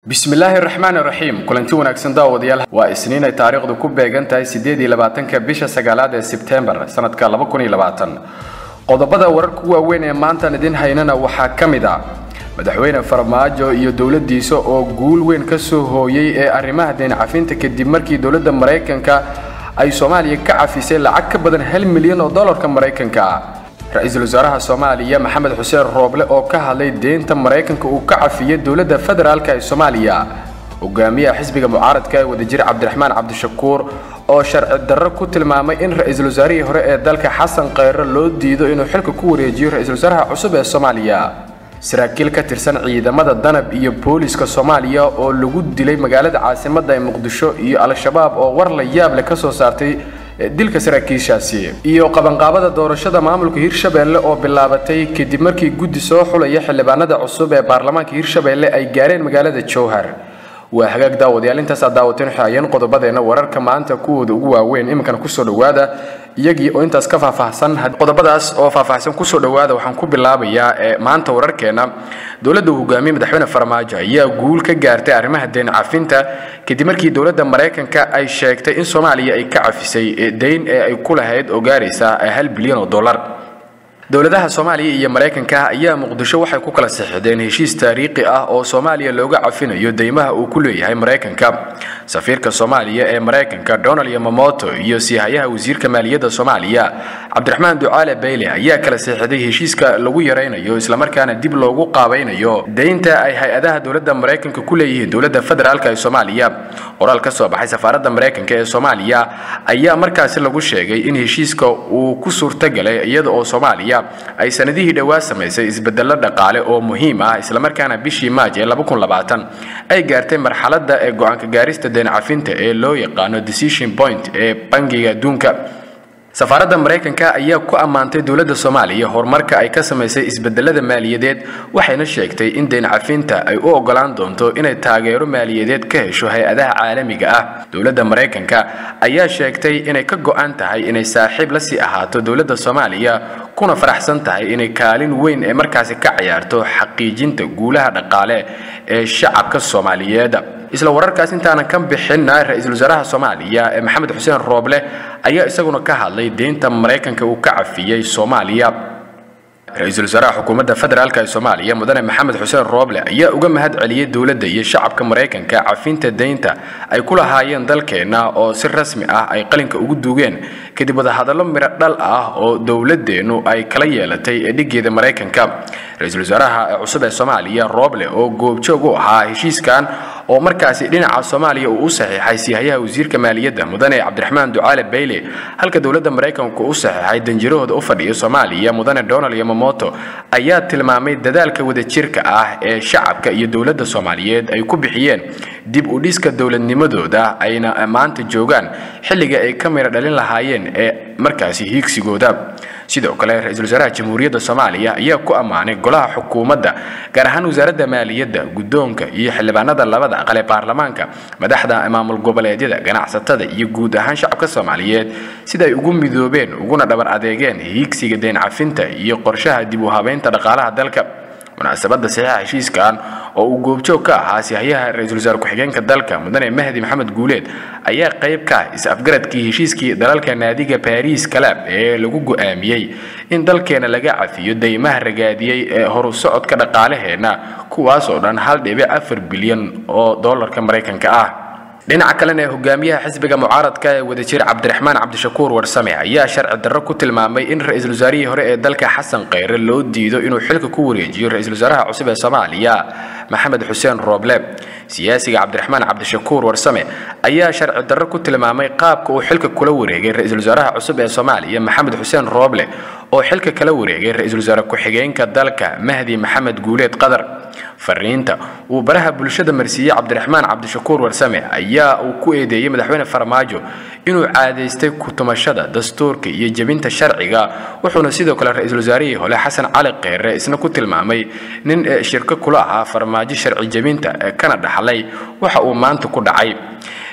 bismillaahi raxmaan raxiim kulanti wanaagsan daawadayaal waa isniin ay taariikhdu ku beegan tahay siddeed iyo labaatanka bisha sagaalaad ee sebtembar sanadka laba kun iyo labaatan qodobada wararka waaweyn ee maantaan idin haynana waxaa ka mid ah madaxweyne farmaajo iyo dowladdiisa oo guul weyn ka soo hooyey ee arrimaha deen cafinta kadib markii dowladda maraykanka ay soomaaliya ka cafisay lacag ka badan hal milyan oo dollarka maraykanka ah ra-iisul wasaaraha soomaaliya maxamed xuseen rooble oo ka hadlay deynta maraykanka uu ka cafiyey dowladda federaalka ee soomaaliya hogaamiyaha xisbiga mucaaradka ee wadajir cabdiraxmaan cabdishakuur oo sharci darro ku tilmaamay in ra-iisul wasaarihii hore ee dalka xasan kheyre loo diido inuu xilka ku wareejiyo ra-iisul wasaaraha cusub ee soomaaliya saraakiil ka tirsan ciidamada danab iyo booliska soomaaliya oo lagu dilay magaalada caasimadda ee muqdisho iyo al-shabaab oo war la yaab leh ka soo saartay dilka saraakiishaasi iyo qabanqaabada doorashada maamulka hirshabeelle oo bilaabatay kadib markii guddi soo xulaya xildhibaanada cusub ee baarlamaanka hirshabeelle ay gaareen magaalada jowhar waa hagaag daawadayaal intaasaa daawateen waxaayeen qodobadeenna wararka maanta kuwooda ugu waaweyn iminkana kusoo dhowaada iyagii oo intaas ka faahfaahsan qodobadaas oo faahfaahsan kusoo dhowaada waxaan ku bilaabayaa ee maanta wararkeena dowladda uu hogaamiyey madaxweyne farmaajo ayaa guul ka gaartay arrimaha deen cafinta kadib markii dowladda maraykanka ay sheegtay in soomaaliya ay ka cafisay deyn ee ay ku lahayd oo gaaraysa hal bilyan oo dollar dowladaha soomaaliya iyo maraykanka ayaa muqdisho waxay ku kala saxiixdeen heshiis taariikhi ah oo soomaaliya looga cafinayo deymaha uu ku leeyahay maraykanka safiirka soomaaliya ee maraykanka donald yamamoto iyo siihayaha wasiirka maaliyadda soomaaliya cabdiraxmaan ducaale bayle ayaa kala saxiixday heshiiska lagu yaraynayo islamarkaana dib loogu qaabaynayo deynta ay hay-adaha dowladda maraykanka ku leeyihiin dowladda federaalk ee soomaaliya qoraal ka soo baxay safaaradda maraykanka ee soomaaliya ayaa markaasi lagu sheegay in heshiiska uu ku suurtagalay iyada oo soomaaliya ay sanadihii dhowaa samaysay isbedello dhaqaale oo muhiim ah islamarkaana bishii maaj ee ay gaartay marxaladda ee go-aanka gaarista deen cafinta ee loo yaqaano decision point ee bangiga adduunka safaaradda maraykanka ayaa ku ammaantay dowladda soomaaliya horumarka ay ka samaysay isbedelada maaliyadeed waxayna sheegtay in deen cafinta ay u ogolaan doonto inay taageero maaliyadeed ka hesho hay-adaha caalamiga ah dowladda maraykanka ayaa sheegtay inay ka go-an tahay inay saaxiib la sii ahaato dowladda soomaaliya kuna faraxsan tahay inay kaalin weyn ee markaasi ka ciyaarto xaqiijinta guulaha dhaqaale ee shacabka soomaaliyeed isla wararkaas intaanan ka bixinna ra-iisul wasaaraha soomaaliya ee maxamed xuseen rooble ayaa isaguna ka hadlay deynta maraykanka uu ka cafiyey soomaaliya ra-iisul wasaaraha xukuumadda federaalk ee soomaaliya mudane maxamed xuseen rooble ayaa uga mahad celiyey dowladda iyo shacabka maraykanka cafinta deynta ay ku lahaayeen dalkeenna oo si rasmi ah ay qalinka ugu duugeen kadib wadahadallo miro dhal ah oo dowladeennu ay kala yeelatay ee dhigeeda maraykanka ra-iisul wasaaraha cusub ee soomaaliya rooble oo goobjoog u ahaa heshiiskan oo markaasi dhinaca soomaaliya uu u saxiixay siihayaha wasiirka maaliyadda mudane cabdiraxmaan ducaale bayle halka dowladda maraykanku u saxiixay danjirahooda u fadhiya soomaaliya mudane donald yamamoto ayaa tilmaamay dadaalka wadajirka ah ee shacabka iyo dowladda soomaaliyeed ay ku bixiyeen dib u dhiska dowladnimadooda ayna maanta joogaan xilliga ay ka mira dhalin lahaayeen ee markaasi hiigsigooda sidoo kale ra-iisul wasaaraha jamhuuriyadda soomaaliya ayaa ku ammaanay golaha xukuumadda gaar ahaan wasaaradda maaliyadda guddoonka iyo xildhibaanada labada aqal ee baarlamaanka madaxda maamul goboleedyada ganacsatada iyo guud ahaan shacabka soomaaliyeed sida ay ugu midoobeen uguna dhabar adeegeen hiigsiga deen cafinta iyo qorshaha dib u habeynta dhaqaalaha dalka munaasabadda saxiixa heshiiskan oo uu goobjoog ka ahaa sihayaha ra-iisul wasaare ku-xigeenka dalka mudane mahdi maxamed guuleed ayaa qayb ka ah is-afgaradkii heshiiskii dalalka naadiga baris kalab ee lagu go-aamiyey in dalkeena laga cafiyo deymaha ragaadiyey ee horu socodka dhaqaalaheenna kuwaas oo dhan hal dhibic afar bilyan oo dollarka maraykanka ah dhinaca kalena ee hogaamiyaha xisbiga mucaaradka ee wadajir cabdiraxmaan cabdishakuur warsame ayaa sharci darro ku tilmaamay in ra-iisul wasaarihii hore ee dalka xasan kheyre loo diido inuu xilka ku wareejiyo ra-iisul wasaaraha cusub ee soomaaliya maxamed xuseen rooble siyaasiga cabdiraxmaan cabdishakuur warsame ayaa sharci darro ku tilmaamay qaabka uu xilka kula wareegay ra-iisul wasaaraha cusub ee soomaaliya maxamed xuseen rooble oo xilka kala wareegay ra-iisul wasaare ku-xigeenka dalka mahdi maxamed guuleed qadar fariinta uu baraha bulshada marsiiyey cabdiraxmaan cabdishakuur warsame ayaa uu ku eedeeyey madaxweyne farmaajo inuu caadaystay ku-tumashada dastuurka iyo jebinta sharciga wuxuuna sidoo kale ra-iisul wasaarihii hole xasan cali kheyre isna ku tilmaamay nin shirko kula ahaa farmaajo sharci jebinta kana dhaxlay waxa uu maanta ku dhacay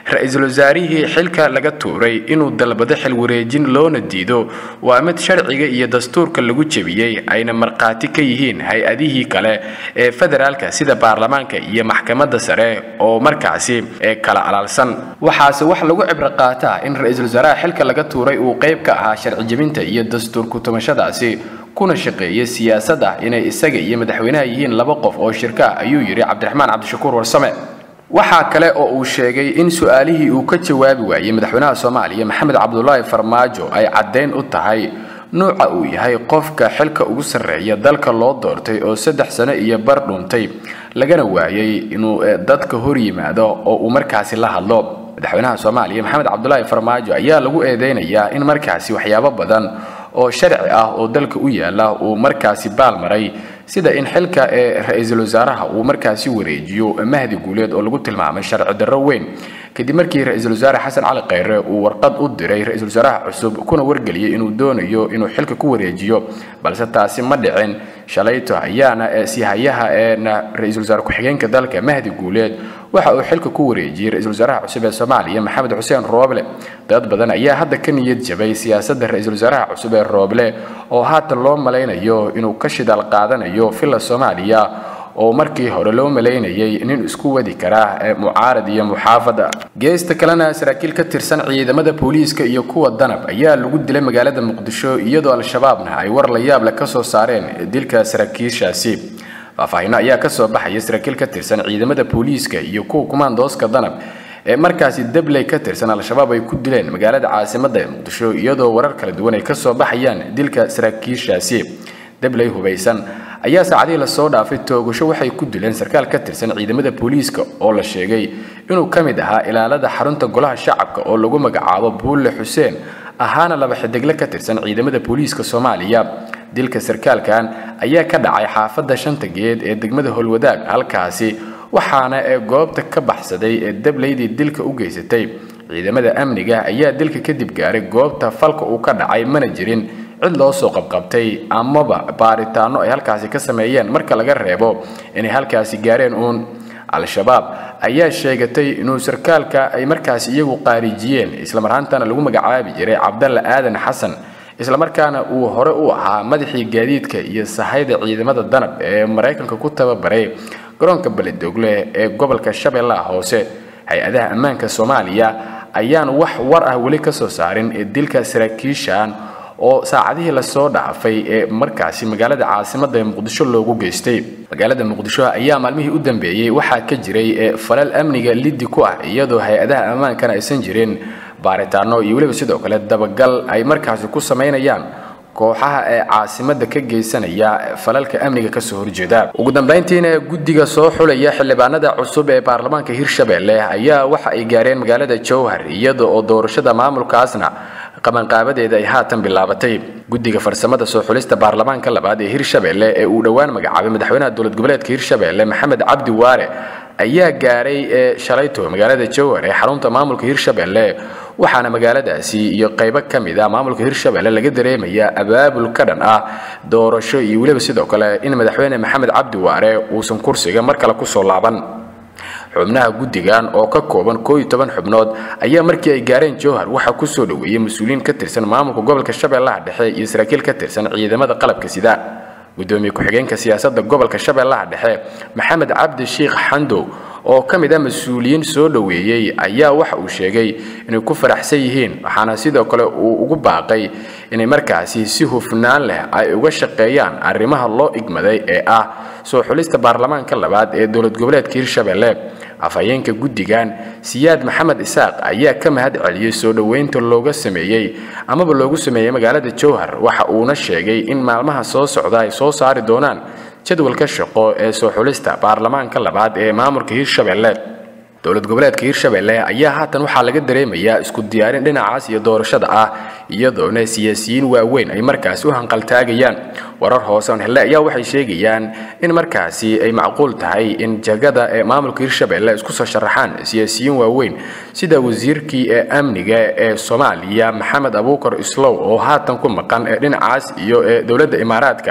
ra-iisul wasaarihii xilka laga tuuray inuu dalbado xil wareejin loona diido waa mid sharciga iyo dastuurka lagu jebiyey ayna markhaati ka yihiin hay-adihii kale ee federaalka sida baarlamaanka iyo maxkamadda sare oo markaasi ee kala alaalsan waxaase wax lagu cibro qaataa in ra-iisul wasaaraha xilka laga tuuray uu qayb ka ahaa sharci jebinta iyo dastuur ku-tumashadaasi kuna shaqeeya siyaasad ah inay isaga iyo madaxweynaha yihiin laba qof oo shirka ah ayuu yidhi cabdiraxmaan cabdishakuur warsame waxaa kale oo uu sheegay in su-aalihii uu ka jawaabi waayey madaxweynaha soomaaliya maxamed cabdulaahi farmaajo ay caddayn u tahay nuuca uu yahay qofka xilka ugu sarreeya dalka loo doortay oo saddex sano iyo bar dhuntay lagana waayey inuu dadka hor yimaado oo uu markaasi la hadlo madaxweynaha soomaaliya maxamed cabdulaahi farmaajo ayaa lagu eedeynayaa in markaasi waxyaabo badan oo sharci ah oo dalka u yaala uu markaasi baalmaray sida in xilka ee ra-iisul wasaaraha uu markaasi wareejiyo mahdi guuleed oo lagu tilmaamay sharci darro weyn kadib markii ra-iisul wasaare xasan cali khayre uu warqad u diray ra-iisul wasaaraha cusub kuna wargeliyey inuu doonayo inuu xilka ku wareejiyo balse taasi ma dhicin shalayto ayaana sihayaha eena ra-iisul wasaare ku-xigeenka dalka mahdi guuleed waxa uu xilka ku wareejiyey ra-iisul wasaaraha cusub ee soomaaliya maxamed xuseen rooble dad badan ayaa hadda ka niyad jabay siyaasadda ra-iisul wasaaraha cusub ee rooble oo haatan loo malaynayo inuu ka shidaal qaadanayo villa soomaaliya oo markii hore loo malaynayay nin isku wadi kara mucaarad iyo muxaafada geesta kalena saraakiil ka tirsan ciidamada booliiska iyo kuwa danab ayaa lagu dilay magaalada muqdisho iyadoo al-shabaabna ay war la yaable ka soo saareen dilka saraakiishaasi faahfaahinno ayaa ka soo baxaya saraakiil ka tirsan ciidamada booliiska iyo kuwa kumaandooska danab ee markaasi dabley ka tirsan al-shabaab ay ku dileen magaalada caasimadda ee muqdisho iyadoo warar kala duwan ay ka soo baxayaan dilka saraakiishaasi dabley hubaysan ayaa saacadihii lasoo dhaafay toogasho waxay ku dileen sarkaal ka tirsan ciidamada booliiska oo la sheegay inuu ka mid ahaa ilaalada xarunta golaha shacabka oo lagu magacaabo buulle xuseen ahaana laba xidigle ka tirsan ciidamada booliiska soomaaliya dilka sarkaalkan ayaa ka dhacay xaafadda shanta geed ee degmada howlwadaag halkaasi waxaana ee goobta ka baxsaday ee dableydii dilka u geysatay ciidamada amniga ayaa dilka kadib gaaray goobta falka uu ka dhacay mana jirin cid loo soo qabqabtay amaba baaritaano ay halkaasi ka sameeyeen marka laga reebo inay halkaasi gaareen uun al-shabaab ayaa sheegatay inuu sarkaalka ay markaasi iyagu qaarijiyeen islamarhaantana lagu magacaabi jiray cabdalla aadan xasan islamarkaana uu hore u ahaa madaxii gaadiidka iyo sahayda ciidamada danab ee maraykanka ku tababaray garoonka beledogle ee gobolka shabeellaha hoose hay-adaha ammaanka soomaaliya ayaan wax war ah weli ka soo saarin ee dilka saraakiishan oo saacadihii lasoo dhaafay ee markaasi magaalada caasimadda ee muqdisho loogu geystay magaalada muqdisho ayaa maalmihii u dambeeyey waxaa ka jiray falal amniga liddi ku ah iyadoo hay-adaha ammaankana aysan jirin baaritaano iyo weliba sidoo kale dabagal ay markaasi ku samaynayaan kooxaha ee caasimadda ka geysanaya falalka amniga kasoo horjeeda ugu dambayntiina guddiga soo xulaya xildhibaanada cusub ee baarlamaanka hirshabelle ayaa waxa ay gaareen magaalada jowhar iyada oo doorashada maamulkaasna qabanqaabadeeda ay haatan bilaabatay guddiga farsamada soo xulista baarlamaanka labaad ee hirshabelle ee uu dhowaan magacaabay madaxweynaha dowlad goboleedka hirshabelle maxamed cabdi waare ayaa gaaray ee shalayto magaalada jowhar ee xarunta maamulka hirshabelle waxaana magaaladaasi iyo qaybo ka mid ah maamulka hirshabelle laga dareemayaa abaabul ka dhan ah doorasho iyo weliba sidoo kale in madaxweyne maxamed cabdi waare uusan kursiga mar kale kusoo laaban xubnaha guddigan oo ka kooban koo iyo toban xubnood ayaa markii ay gaareen jowhar waxaa kusoo dhoweeyey mas-uuliyiin ka tirsan maamulka gobolka shabeellaha dhexe iyo saraakiil ka tirsan ciidamada qalabka sida gudoomiye ku-xigeenka siyaasadda gobolka shabeellaha dhexe maxamed cabdi sheikh xandow oo ka mid ah mas-uuliyiin soo dhoweeyey ayaa waxa uu sheegay inay ku faraxsan yihiin waxaana sidoo kale uu ugu baaqay inay markaasi si hufnaan leh ay uga shaqeeyaan arrimaha loo igmaday ee ah soo xulista baarlamaanka labaad ee dowlad goboleedka hirshabelle afhayeenka guddigan siyaad maxamed isaaq ayaa ka mahad celiyey soo dhoweynta looga sameeyey amaba loogu sameeyey magaalada jowhar waxa uuna sheegay in maalmaha soo socda ay soo saari doonaan jadwalka shaqo ee soo xulista baarlamaanka labaad ee maamulka hirshabelle dowlad goboleedka hirshabelle ayaa haatan waxaa laga dareemayaa isku diyaarin dhinacaas iyo doorashada ah iyadoona siyaasiyiin waaweyn ay markaasi u hanqaltaagayaan warar hoose on helle ayaa waxay sheegayaan in markaasi ay macquul tahay in jagada ee maamulka hirshabelle isku soo sharaxaan siyaasiyiin waaweyn sida wasiirkii ee amniga ee soomaaliya maxamed abuukar islow oo haatan ku maqan ee dhinacaas iyo ee dowladda imaaraadka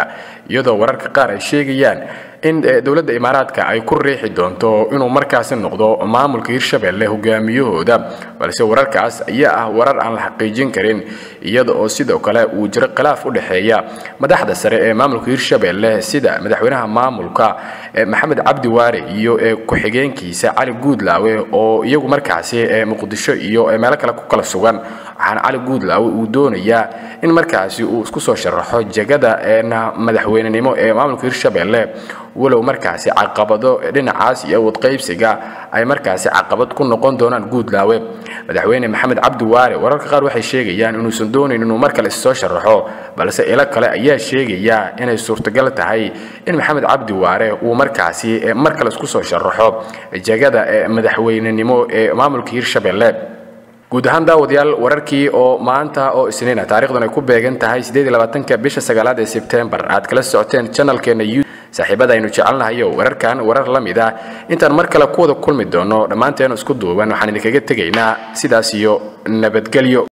iyadoo wararka qaar ay sheegayaan in dowladda imaaraadka ay ku riixi doonto inuu markaasi noqdo maamulka hirshabelle hogaamiyahooda balse wararkaas ayaa ah warar aan la xaqiijin karin iyada oo sidoo kale uu jiro khilaaf u dhexeeya madaxda sare ee maamulka hirshabelle sida madaxweynaha maamulka maxamed cabdi waare iyo ku-xigeenkiisa cali guudlaawe oo iyagu markaasi muqdisho iyo meelo kale ku kala sugan waxaana cali guudlaawe uu doonayaa in markaasi uu isku soo sharaxo jegada madaxweynenimo ee maamulka hirshabelle walow markaasi caqabado dhinacaas iyo awoodqaybsiga ay markaasi caqabad ku noqon doonaan guudlaawe madaxweyne maxamed cabdi waare wararka qaar waxay sheegayaan inuusan doonayn inuu mar kale issoo sharaxo balse ilo kale ayaa sheegaya inay suurtagal tahay in maxamed cabdi waare uu markaasi mar kale isku soo sharaxo jegada madaxweynenimo ee maamulka hirshabelle guud ahaan daawadayaal wararkii oo maanta oo isniina taarikhdan ay ku beegan tahay ka bisha sagaalaad ee sebtembar aad kala socoteen janalkeena saaxiibada aynu jecelnahayo wararkan warar la mid ah intaan mar kale ku wada kulmi doono dhammaanteenu isku duuban waxaan idinkaga tegaynaa sidaas iyo nabadgelyo